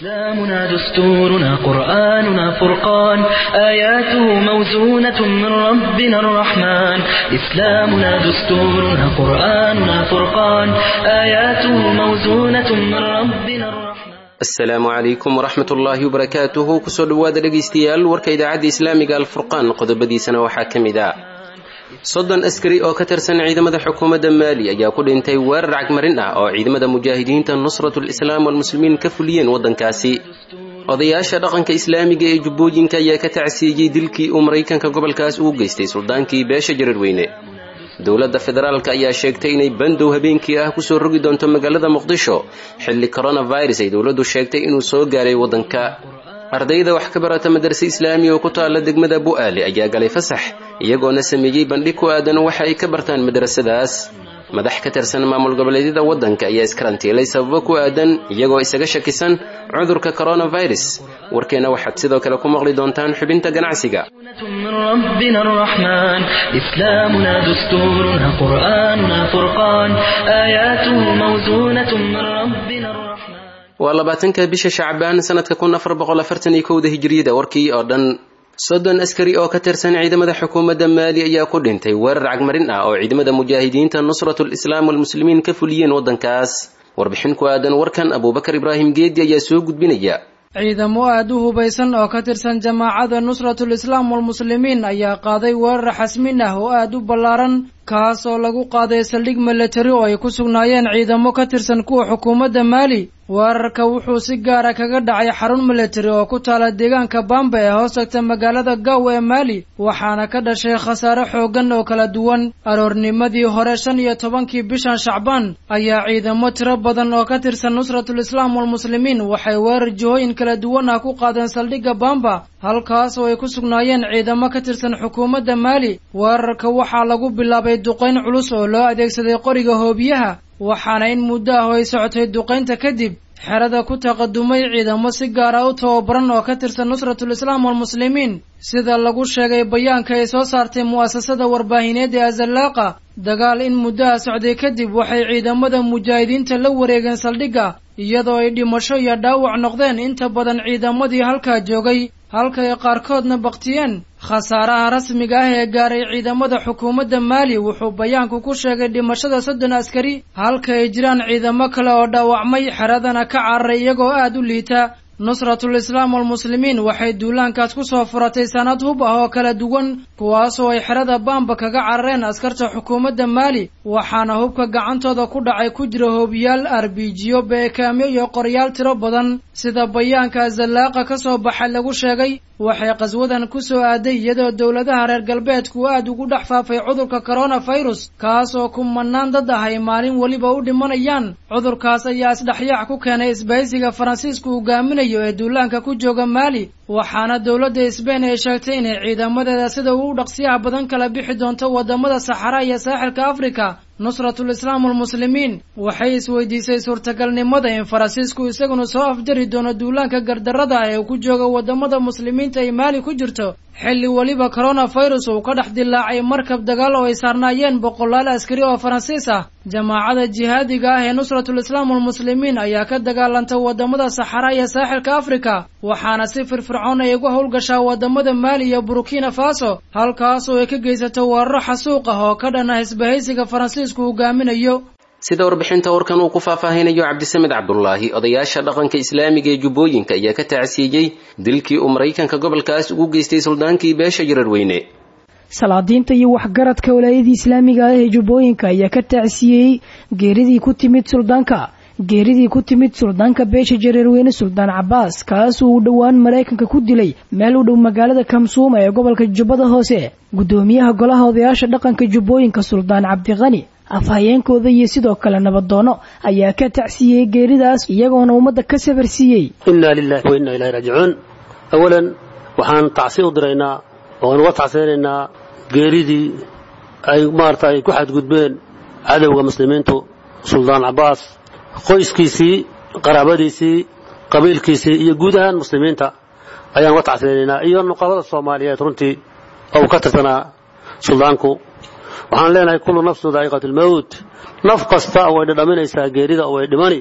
إسلامنا دستورنا قرآننا فرقان آياته موزونة من ربنا الرحمن إسلامنا دستورنا قرآننا فرقان آياته موزونة من ربنا الرحمن asalaamu calaykum waraxmat ullaahi wabarakaatuhu kusoo dhowaada dhegaystayaal warka idaacadda islaamiga alfurqaan qodobadiisana waxaa ka mid ah soddon askari oo ka tirsan ciidamada xukuumadda maali ayaa ku dhintay weerar cagmarin ah oo ciidamada mujaahidiinta nusratul islaam walmuslimiin ka fuliyeen waddankaasi odayaasha dhaqanka islaamiga ee jubbooyinka ayaa ka tacsiiyey dilkii uu maraykanka gobolkaas ugu geystay suldaankii beesha jarirweyne dowladda federaalk ayaa sheegtay inay bandow habeenkii ah kusoo rogi doonto magaalada muqdisho xilli coronavirus ay dowladdu sheegtay inuu soo gaaray waddanka ardayda wax ka barata madarse islaami oo ku taalla degmada bu'aale ayaa galay fasax iyagoona sameeyey bandhig ku aadan waxa ay ka bartaan madrasadaas madax ka tirsan maamul goboleedyada waddanka ayaa iskarantiilay sababo ku aadan iyagoo isaga shakisan cudurka coronavirus warkeenna waxaad sidoo kale ku maqli doontaan xubinta ganacsiga من ربنا الرحمن إسلامنا دستورنا قرآننا فرقان آياته موزونة من ربنا الرحمن waa labaatanka bisha shacbaan sanadka kun afar boqol afartan iyo kowda hijiriyada warkii oo dhan soddon askari oo ka tirsan ciidamada xukuumadda maali ayaa ku dhintay weerar cagmarin ah oo ciidamada mujaahidiinta nusratul islaam walmuslimiin ka fuliyeen waddankaas warbixin ku aadan warkan abuubakar ibraahim geedi ayaa soo gudbinaya ciidamo aad u hubaysan oo ka tirsan jamaacada nusratul islaam walmuslimiin ayaa qaaday weerar xasmin ah oo aad u ballaaran kaas oo lagu qaaday saldhig milatari oo ay ku sugnaayeen ciidamo ka tirsan kuwa xukuumadda maali weerarka wuxuu si gaara kaga dhacay xarun milatari oo ku taala deegaanka bamba ee hoos tagta magaalada gaw ee maali waxaana ka dhashay khasaare xooggan oo kala duwan aroornimadii hore shan iyo tobankii bishan shacbaan ayaa ciidamo tiro badan oo ka tirsan nusratul islaam walmuslimiin waxay weerar jihooyin kala duwan ah ku qaadeen saldhigga bamba halkaas oo ay ku sugnaayeen ciidamo ka tirsan xukuumadda maali weerarka waxaa lagu bilaabay duqayn culus oo loo adeegsaday qoriga hoobiyaha waxaana in muddo ah oo ay socotay duqaynta kadib xerada ku taqadumay ciidamo si gaara u tababaran oo ka tirsan nusratul islaam walmuslimiin sida lagu sheegay bayaanka ay soo saartay mu'asasada warbaahineed ee azallaaqa dagaal in muddaha socday kadib waxay ciidamada mujaahidiinta la wareegeen saldhigga iyadoo ay dhimasho iyo dhaawac noqdeen inta badan ciidamadii halkaa joogay halka ay qaarkoodna baktiyeen khasaaraha rasmiga ah ee gaaray ciidamada xukuumadda maali wuxuu bayaanku ku sheegay dhimashada soddon askari halka ay jiraan ciidamo kale oo dhaawacmay xeradana ka cararay iyagoo aad u liita nusratul islaam walmuslimiin waxay duulaankaas ku soo furatay sanad hub ah oo kala duwan kuwaasoo ay xerada baamba kaga carareen askarta xukuumadda maali waxaana hubka gacantooda ku dhacay ku jira hoobiyaal arbijiyo beekaamyo iyo qoryaal tiro badan sida bayaanka zallaaqa ka soo baxay lagu sheegay waxay qaswadan ku soo aaday iyadoo dowladaha reer galbeedku aad ugu dhex faafay cudurka coronavirus kaas oo kumanaan dad ah ay maalin weliba u dhimanayaan cudurkaas ayaa isdhexyaac ku keenay isbahaysiga faransiisku hogaaminayo ee duulaanka ku jooga maali waxaana dowladda sbain ay sheegtay inay ciidamadeeda sida ugu dhaqsiyaha badan kala bixi doonto wadamada saxara iyo saaxilka afrika nusratul islaam walmuslimiin waxay isweydiisay suurtagalnimada in faransiisku isaguna soo afjari doono duulaanka gardarrada ah ee uu ku joogo wadamada muslimiinta ay maali ku jirto xilli weliba coronavirus uu ka dhex dilaacay markab dagaal oo ay saarnaayeen boqolaal askari oo faransiis ah jamaacada jihaadiga ah ee nusratul islaam walmuslimiin ayaa ka dagaalanta wadamada saxara iyo saaxilka afrika waxaana si firfircoon ay uga howlgashaa wadamada maali iyo burkina faso halkaas oo ay ka geysato weeraro xasuuq ah oo ka dhan ah isbahaysiga faransiisku hogaaminayo sida warbixinta warkan uu ku faahfaahinayo cabdisamed cabdulaahi odayaasha dhaqanka islaamiga ee jubbooyinka ayaa ka tacsiiyey dilkii uu maraykanka gobolkaas ugu geystay suldaankii beesha jararweyne salaadiinta iyo waxgaradka walaayadii islaamiga ah ee jubbooyinka ayaa ka tacsiiyey geeridii ku timid suldaanka geeridii ku timid suldaanka beesha jareerweyne suldaan cabaas kaas uu dhowaan maraykanka ku dilay meel u dhow magaalada kamsuuma ee gobolka jubbada hoose guddoomiyaha golaha odayaasha dhaqanka jubbooyinka suldaan cabdiqani afhayeenkooda iyo sidoo kale nabadoono ayaa ka tacsiyey geeridaas iyagoona ummadda ka sabarsiiyey inaa lilahi wa innaa ilahi raajicuun awalan waxaan tacsi u diraynaa oan uga tacsiyanaynaa geeridii ay maarata ay ku xadgudbeen cadowga muslimiintu suldaan cabaas qoyskiisii qaraabadiisii qabiilkiisii iyo guud ahaan muslimiinta ayaan uga tacsiyanaynaa iyo nuqabada soomaaliyeed runtii oo uu ka tirsanaa suldaanku waxaan leenahay kullu nafsu daa'iqatu lmowt naf kasta way dhadhaminaysaa geerida oo way dhimani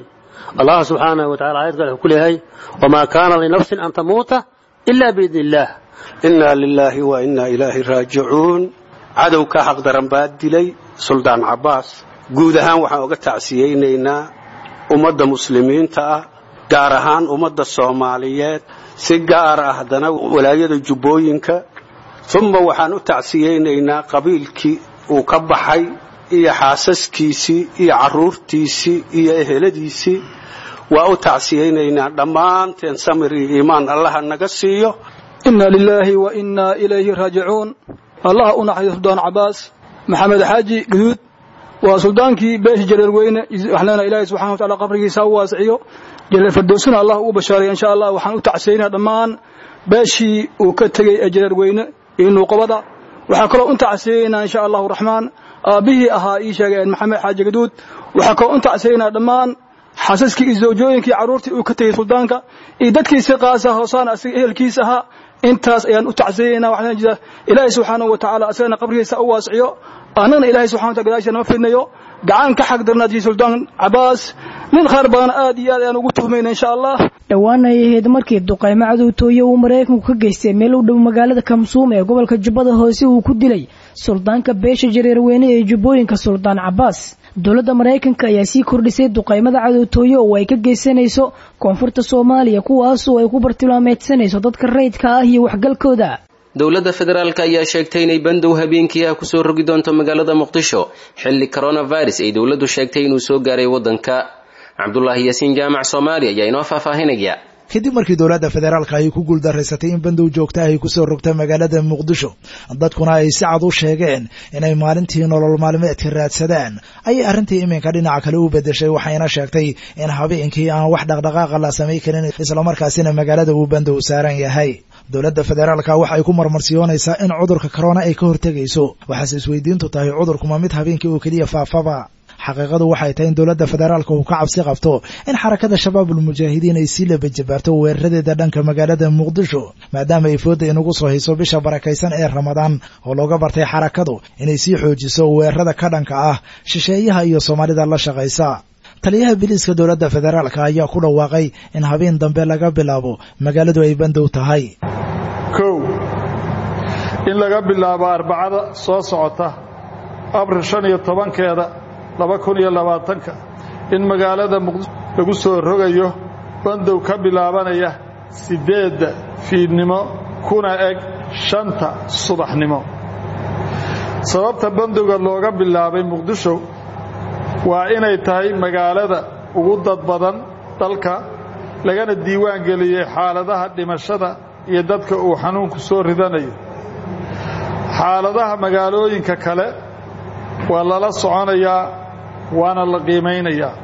allah subxaanahu wa tacala ayad kale wuxuu ku leeyahay wamaa kaana linafsin an tamuuta ila biidni illaah inaa lilaahi wa inaa ilaahi raajicuun cadow ka xaqdaran baa dilay suldaan cabbaas guud ahaan waxaan uga tacsiyeynaynaa ummadda muslimiinta ah gaar ahaan ummadda soomaaliyeed si gaar ah haddana walaayada jubbooyinka uma waxaan u tacsiyeynaynaa qabiilkii uu ka baxay iyo xaasaskiisii iyo carruurtiisii iyo eheladiisii waa u tacsiyeynaynaa dhammaanteen samir iyo iimaan allaha naga siiyo inna lilaahi wa innaa ilayhi raajicuun allaha u naxariyo suldaan cabbaas maxamed xaaji guduud waa suldaankii beesha jareer weyne waxaan leenahay ilaahay subxana wa tacala qabrigiisa ha u waasiciyo jareer fardoosina allah ugu bashaaraya insha allah waxaan u tacsiyeynaa dhammaan beeshii uu ka tegey ee jareer weyne iyo nuuqabada waxaan kaloo u tacsiyeynaa insha allahu raxmaan aabbihii ahaa ii sheegeen maxamed xaaji guduud waxaan kaloo u tacsiyeynaa dhammaan xasaskii iyo zawjooyinkii carruurtii uu ka tegey suldaanka iyo dadkiisi qaasa hoosaan asiga ehelkiis ahaa intaas ayaan u tacsiyeynaa waxaan jira ilaahay subxaanahu wa tacaala asagana qabrigiisa u waasiciyo annagana ilaahay subxana wa taala gadaashiisa nama fidnayo gacan ka xaq darnaadii suldaan cabbaas nin khayr badan aad iyo aad ayaan ugu tuhmayna insha allah dhowaan ay ahayd markii duqaymo cadowtooye uu maraykanku ka geystay meel u dhow magaalada kamsuum ee gobolka jubbada hoose uu ku dilay suldaanka beesha jareerweyne ee jubbooyinka suldaan cabbaas dowladda maraykanka ayaa sii kordhisay duqaymada cadowtooye oo ay ka geysanayso koonfurta soomaaliya kuwaasoo ay ku bartilmaameedsanayso dadka rayidka ah iyo waxgalkooda dowladda federaalk ayaa sheegtay inay bandow habeenkii ah kusoo rogi doonto magaalada muqdisho xilli coronavirus ay dowladdu sheegtay inuu soo gaaray waddanka cabdulaahi yaasiin jaamac soomaali ayaa inoo faahfaahinaya kadib markii dowladda federaalka ay ku guuldaraysatay in bandow joogta ay kusoo rogta magaalada muqdisho dadkuna ay si cad u sheegeen inay maalintii nolol maalmeedka raadsadaan ayay arrintii iminka dhinaca kale u bedeshay waxayna sheegtay in habeenkii aan wax dhaqdhaqaaqa la samay karin islamarkaasina magaalada uu bandow saaran yahay dowladda federaalka waxa ay ku marmarsiyoonaysaa in cudurka corona ay ka hortegayso waxaase isweydiintu tahay cudurkuma mid habeenkii oo keliya faafaba xaqiiqadu waxay tahay in dowladda federaalka uu ka cabsi qabto in xarakada shabaabul mujaahidiin ay sii labajabaarto weeraradeeda dhanka magaalada muqdisho maadaama ay fooda inagu soo hayso bisha barakaysan ee ramadaan oo looga bartay xarakadu inay sii xoojiso weerarada ka dhanka ah shisheeyaha iyo soomaalida la shaqaysa taliyaha biliiska dowladda federaalka ayaa ku dhawaaqay in habeen dambe laga bilaabo magaaladu ay bandow tahay kow in laga bilaabo arbacada soo socota abril shan iyo tobankeeda laba kun iyo labaatanka in magaalada muqdisho lagu soo rogayo bandow ka bilaabanaya siddeedda fiidnimo kuna eg shanta subaxnimo sababta bandowga looga bilaabay muqdisho waa inay tahay magaalada ugu dad badan dalka lagana diiwaan geliyey xaaladaha dhimashada iyo dadka uu xanuunku soo ridanayo xaaladaha magaalooyinka kale waa lala soconayaa waana la qiimaynayaa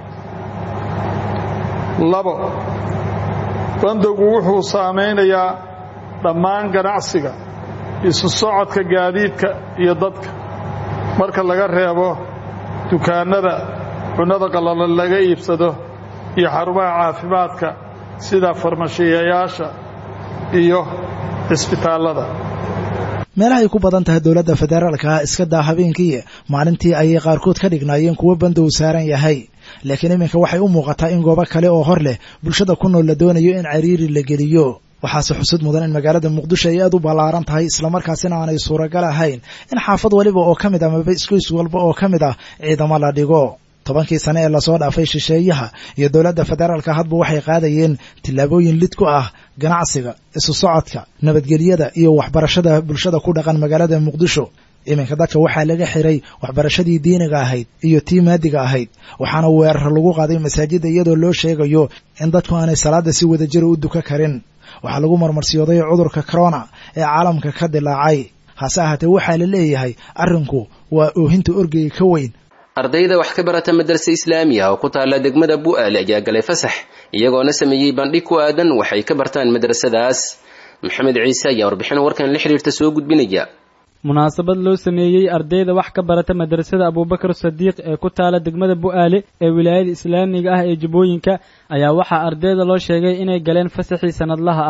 labo bandowgu wuxuu saamaynayaa dhammaan ganacsiga isu socodka gaadiidka iyo dadka marka laga reebo dukaannada cunnada qallalan laga iibsado iyo xarumaha caafimaadka sida farmashiyayaasha iyo cisbitaallada meelahay ku badan tahay dowladda federaalka iska daa habeenkii maalintii ayay qaarkood ka dhignaayeen kuwo bandow saaran yahay laakiin iminka waxay u muuqataa in goobo kale oo hor leh bulshada ku nool la doonayo in cariiri la geliyo waxaase xusud mudan in magaalada muqdisho ay aad u ballaaran tahay islamarkaasina aanay suuragal ahayn in xaafad waliba oo ka mid ah maba iskoys walba oo ka mid ah ciidamo la dhigo tobankii sane ee lasoo dhaafay shisheeyaha iyo dowladda federaalka hadba waxay qaadayeen tillaabooyin lid ku ah ganacsiga isu socodka nabadgelyada iyo waxbarashada bulshada ku dhaqan magaalada muqdisho iminka dadka waxaa laga xiray waxbarashadii diiniga ahayd iyo tii maadiga ahayd waxaana weerar lagu qaaday masaajidda iyadoo loo sheegayo in dadku aanay salaada si wadajira u duka karin waxaa lagu marmarsiyooday cudurka corona ee caalamka ka dilaacay hase ahaatee waxaa la leeyahay arrinku waa oohinta orgeyga ka weyn ardayda wax ka barata madarse islaamiya oo ku taalla degmada bu'aale ayaa galay fasax iyagoona sameeyey bandhig ku aadan waxay ka bartaan madrasadaas maxamed ciise ayaa warbixin warkan la xidhiirta soo gudbinaya munaasabad loo sameeyey ardayda wax ka barata madrasada abuubakar sadiiq ee ku taala degmada bu'aale ee wilaayada islaamiga ah ee jubbooyinka ayaa waxaa ardayda loo sheegay inay galeen fasaxii sanadlaha ahaa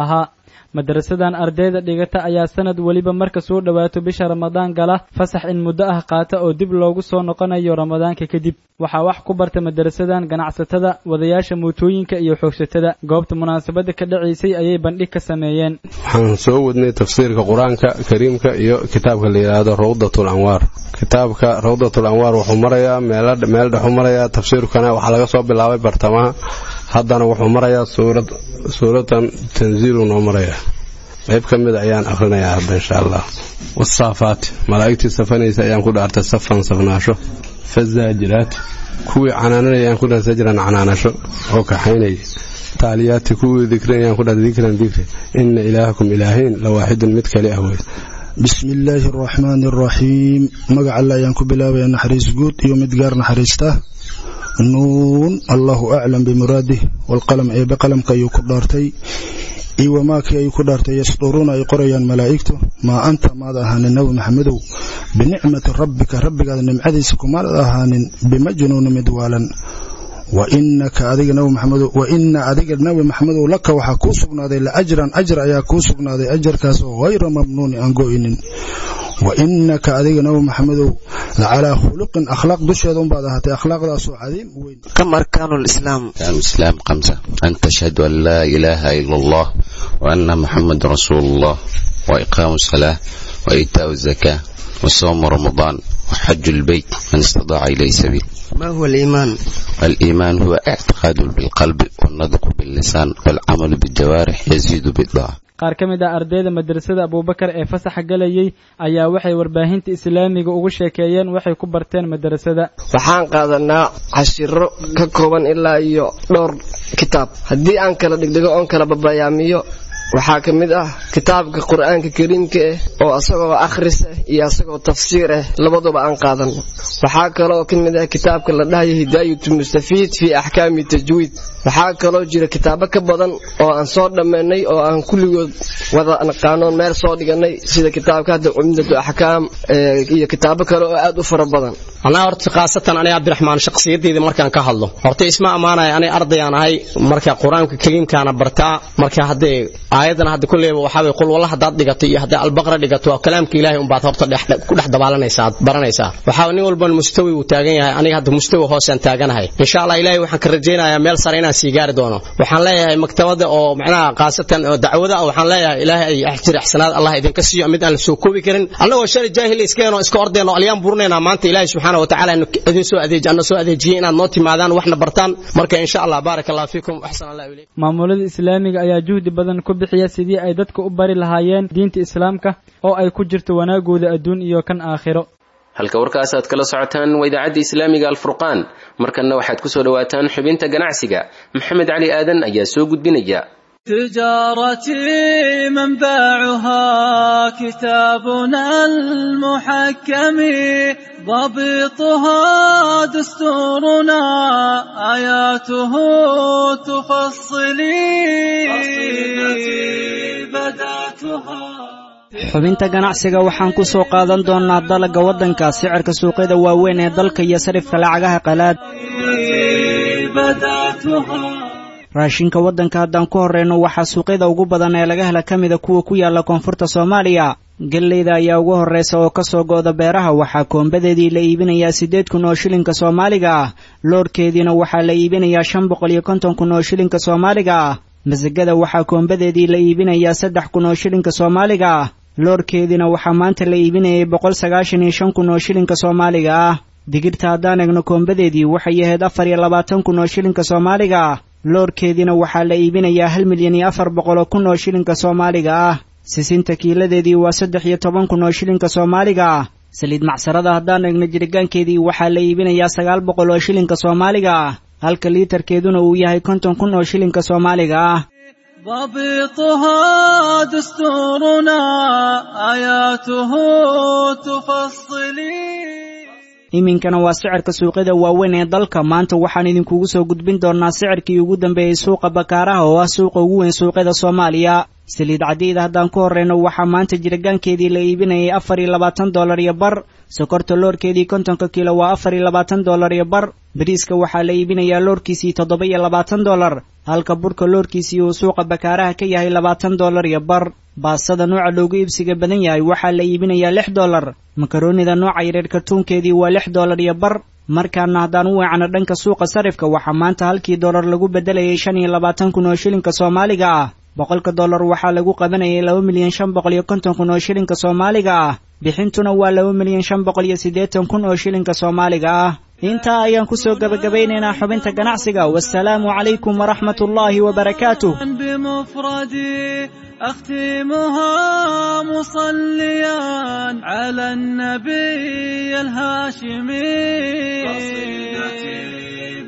madarasadan ardayda dhigata ayaa sanad weliba marka soo dhowaato bisha ramadaan gala fasax in muddo ah qaata oo dib loogu soo noqonayo ramadaanka kadib waxaa wax ku barta madarasadan ganacsatada wadayaasha mootooyinka iyo xoogsatada goobta munaasabada ka dhacaysay ayay bandhig ka sameeyeen waxaan soo wadnay tafsiirka qur-aanka kariimka iyo kitaabka la yidhaahdo rawdatul anwaar kitaabka rawdatul anwaar wuxuu marayaa meel dhexu marayaa tafsiirkana waxaa laga soo bilaabay bartamaha haddana wuxuu marayaa suuratan tanziilu noo maraya qayb ka mida ayaan akrinayaa hadda insha allah wasaafaat malaa'igtii safanaysa ayaan ku dhaartay safan safnaasho fazaajiraat kuwii canaananaya ayaan ku dhaartay sajran canaanasho oo kaxaynaya taaliyaati kuwii dikrin ayaan ku dhaartay dikran dikri inna ilaahakum ilaahayn la waaxidun mid kali ah wey bismi illaahi araxmaani araxiim magaca alle ayaan ku bilaabaya naxariis guud iyo mid gaar naxariista nuun allahu aclam bimuraadih walqalam eebe qalamka ayuu ku dhaartay iyo wamaakii ay ku dhaartay yasduruuna ay qorayaan malaa'igtu maa anta maad ahaanin nabi maxamedow binicmati rabbika rabbigaada nimcadiisa kumaad ahaanin bimajnuuni mid waalan wainaka adiga nabi maxamedow wa ina adiga nabi maxamedow laka waxaa kuu sugnaaday la ajran ajar ayaa kuu sugnaaday ajarkaas oo hayra mamnuuni aan go'inin wa inaka adiga nabi maxamedow lacalaa khuluqin akhlaaq dusheeda unbaad ahaatay akhlaaqdaasoo cadiim weyn كم أركان الإسلام؟ الإسلام خمسة أن تشهد أن لا إله إلا الله وأن محمد رسول الله وإقام الصلاة وإيتاء الزكاة وصوم رمضان وحج البيت من استطاع إليه سبيل ما هو الإيمان؟ الإيمان هو اعتقاد بالقلب والنطق باللسان والعمل بالجوارح يزيد بالطاعة qaar ka mid ah ardayda madrasada abuubakar ee fasaxa galayay ayaa waxay warbaahinta islaamiga ugu sheekeeyeen waxay ku barteen madrasada waxaan qaadanaa cashiro ka kooban ilaa iyo dhowr kitaab haddii aan kala dhigdhigo oon kala babayaamiyo waxaa ka mid ah kitaabka qur-aanka kariimka ah oo asagoo akhris ah iyo asagoo tafsiir ah labaduba aan qaadano waxaa kaloo ka mid ah kitaabka la dhahayo hidaayatu mustafiid fii axkaami tajwiid waxaa kaloo jira kitaabo ka badan oo aan soo dhammaynay oo aan kulligood wada naqaanoon meel soo dhiganay sida kitaabka hadda cumdatu axkaam iyo kitaabo kale oo aad u fara badan anaa horta khaasatan aniga cabdiraxmaan shakhsiyadeyda markaan ka hadlo horta isma ammaanaya aniga ardayaan ahay marka qur-aanka kariimkaana bartaa marka haddee aayadana hadda kulleyba waxaa way qul walla haddaad dhigato iyo haddaad albaqra dhigato waa kalaamka ilaahay unbaad horta ku dhex dabaalanaysaa aad baranaysaa waxaa nin walban mustawi uu taagan yahay aniga hadda mustawi hoosaan taaganahay insha allah ilaahay waxaan ka rajaynayaa meel sare inaan sii gaari doono waxaan leeyahay maktabada oo macnaha khaasatan oo dacwada ah waxaan leeyahay ilaahay ay axjir ixsanaad allah idinka siiyo mid aan la soo koobi karin annagoo shalay jaahil iskeenoo iska ordeenoo alyaan burinaynaa maanta ilaahay subxaana watacaala idin soo adeej anna soo adeejiyey inaad noo timaadaan waxna bartaan marka insha allah baaraka allah fiikum waxsan allah ilayk maamulada islaamiga ayaa juhdi badan ku bixiya sidii ay dadka u bari lahaayeen diinta islaamka oo ay ku jirto wanaagooda adduun iyo kan aakhiro halka warkaas aad kala socotaan waa idaacadda islaamiga alfurqaan markanna waxaad ku soo dhowaataan xubinta ganacsiga maxamed cali aadan ayaa soo gudbinaya تجارتي منبعها كتابنا المحكم ضبطها دستورنا آياته تفصلي قصيدتي بدأتها xubinta ganacsiga waxaan ku soo qaadan doonnaa dalagga waddanka sicirka suuqyada waaweyn ee dalka iyo sarifka lacagaha qalaad raashinka waddanka haddaan ku horreyno waxaa suuqyada ugu badan ee laga hela ka mida kuwa ku yaalla koonfurta soomaaliya gelleyda ayaa ugu horraysa oo ka soo gooda beeraha waxaa koombadeedii la iibinayaa siddeed kun oo shilinka soomaaliga ah loorhkeediina waxaa la iibinayaa shan boqol iyo konton kun oo shilinka soomaaliga ah masagada waxaa koombadeedii la iibinayaa saddex kun oo shilinka soomaaliga ah loorhkeediina waxaa maanta la iibinayay boqol sagaashan iyo shan kun oo shilinka soomaaliga ah digirta haddaan egno koombadeedii waxay ahayd afar iyo labaatan kun oo shilinka soomaaliga ah loorhkeediina waxaa la iibinayaa hal milyan iyo afar boqoloo kun oo shilinka soomaaliga ah sisinta kiiladeedii waa saddex iyo toban kun oo shilinka soomaaliga ah saliid macsarada haddaan egno jiritaankeedii waxaa la iibinayaa sagaal boqol oo shilinka soomaaliga ah halka liitarkeeduna uu yahay konton kun oo shilinka soomaaliga ah ضبطها دستورنا آياته تفصلي iminkana waa sicirka suuqyada waaweyn ee dalka maanta waxaan idinkugu soo gudbin doonnaa sicirkii ugu dambeeyey suuqa bakaaraha oo ah suuqa ugu weyn suuqyada soomaaliya saliid cadiyda haddaan ku horreyno waxaa maanta jiragaankeedii la iibinayay afar iyo labaatan dollar iyo bar sokorta loorkeedii kontonka kiilo waa afar iyo labaatan dollar iyo bar bariiska waxaa la iibinayaa loorkiisii toddoba iyo labaatan dollar halka burka loorkiisii uu suuqa bakaaraha ka yahay labaatan dollar iyo bar baasada nooca loogu iibsiga badan yahay waxaa la iibinayaa lix dollar makaroonida nooca yareer kartuunkeedii waa lix dollar iyo bar markaana haddaan u weecano dhanka suuqa sarifka waxaa maanta halkii dollar lagu beddelayay shan iyo labaatan kun oo shilinka soomaaliga ah boqolka dollar waxaa lagu qabanayay laba milyan shan boqol iyo konton kun oo shilinka soomaaliga ah bixintuna waa laba milyan shan boqol iyo siddeetan kun oo shilinka soomaaliga ah intaa ayaan kusoo gabagabeynaynaa xubinta ganacsiga wasalaamu calaykum waraxmat ullaahi wabarakaatuh بمفردي أختمها مصليا على النبي الهاشمي قصيدتي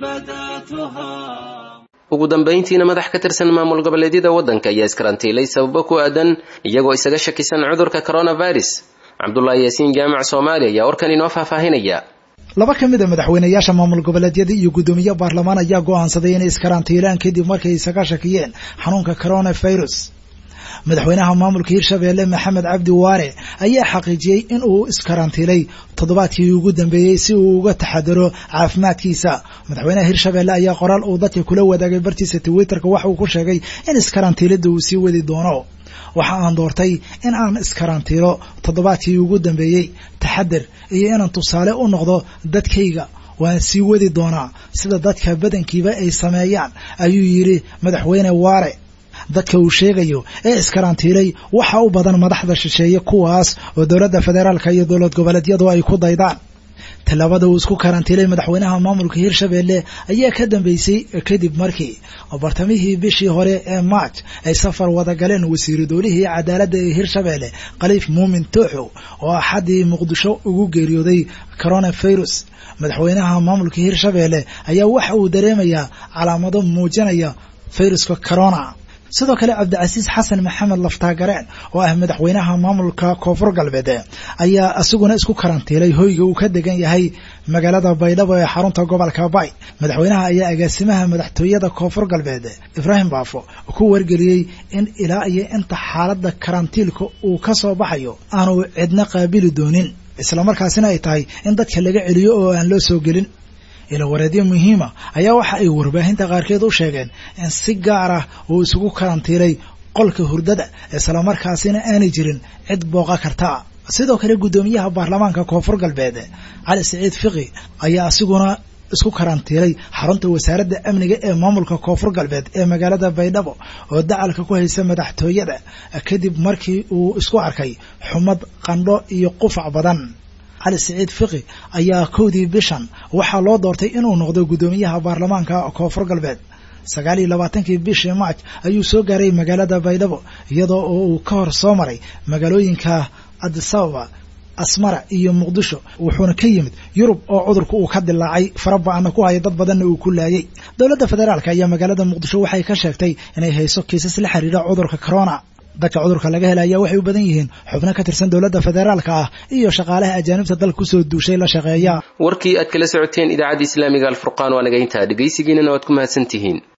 بدأتها ugu dambayntiina madax ka tirsan maamul goboleedyada waddanka ayaa iskarantiilay sababo ku aadan iyagoo isaga shakisan cudurka coronavirus cabdulaahi yaasiin jaamac soomaali ayaa warkan inoo faahfaahinaya laba ka mid a madaxweynayaasha maamul goboleedyada iyo guddoomiye baarlamaan ayaa go'aansaday inay iskarantiilaan kadib markay isaga shakiyeen xanuunka coronavirus madaxweynaha maamulka hirshabeelle maxamed cabdi waare ayaa xaqiijiyey in uu iskarantiilay toddobaadkii ugu dambeeyey si uu uga taxadaro caafimaadkiisa madaxweynaha hirshabeelle ayaa qoraal uu dadka kula wadaagay bartiisa twitterka waxa uu ku sheegay in iskarantiilada uu sii wadi doono waxa aan doortay in aan iskarantiilo toddobaadkii ugu dambeeyey taxadar iyo inaan tusaale u noqdo dadkayga waan sii wadi doonaa sida dadka badankiiba ay sameeyaan ayuu yidhi madaxweyne waare dadka uu sheegayo ee iskarantiilay waxa u badan madaxda shisheeye kuwaas oo dowladda federaalka iyo dowlad goboleedyadu ay ku daydaan tallaabada uu isku karantiilay madaxweynaha maamulka hirshabeelle ayaa ka dambeysay kadib markii bartamihii bishii hore ee maaj ay safar wada galeen wasiiru dowlihii cadaaladda ee hirshabeelle khaliif muumin tooxow oo axaddii muqdisho ugu geeriyooday coronavirus madaxweynaha maamulka hirshabeelle ayaa waxa uu dareemayaa calaamado muujinaya viruska corona sidoo kale cabdicasiis xasan maxamed laftaagareen oo ah madaxweynaha maamulka koonfur galbeed ayaa isaguna isku karantiilay hoyga uu ka degan yahay magaalada baydhabo ee xarunta gobolka bay madaxweynaha ayaa agaasimaha madaxtooyada koonfur galbeed ibraahim baafo ku wargeliyey in ilaa iyo inta xaaladda karantiilka uu ka soo baxayo aanu cidna qaabili doonin islamarkaasina ay tahay in dadka laga celiyo oo aan loo soo gelin ilawareedyo muhiima ayaa waxa ay warbaahinta qaarkeed u sheegeen in si gaar ah uu isugu karantiilay qolka hurdada islamarkaasina aanay jirin cid booqa karta sidoo kale guddoomiyaha baarlamaanka koonfur galbeed cali siciid fiqi ayaa asiguna isku karantiilay xarunta wasaaradda amniga ee maamulka koonfur galbeed ee magaalada baydhabo oo dacalka ku haysa madaxtooyada kadib markii uu isku arkay xumad qandho iyo qufac badan cali siciid fiqi ayaa kowdii bishan waxaa loo doortay inuu noqdo guddoomiyaha baarlamaanka koonfur galbeed sagaal iyo labaatankii bishii maaj ayuu soo gaaray magaalada baydhabo iyadoo oo uu ka hor soo maray magaalooyinka adisababa asmara iyo muqdisho wuxuuna ka yimid yurub oo cudurka uu ka dilaacay fara ba-ana ku haya dad badanna uu ku laayay dowladda federaalk ayaa magaalada muqdisho waxay ka sheegtay inay hayso kiisas la xiriira cudurka corona dadka cudurka laga helaya waxay u badan yihiin xubno ka tirsan dowladda federaalka ah iyo shaqaalaha ajaanibta dalka kusoo duushay la shaqeeya warkii aad kala socoteen idaacadda islaamiga alfurqaan waa naga intaa dhegaysigiinana waad ku mahadsantihiin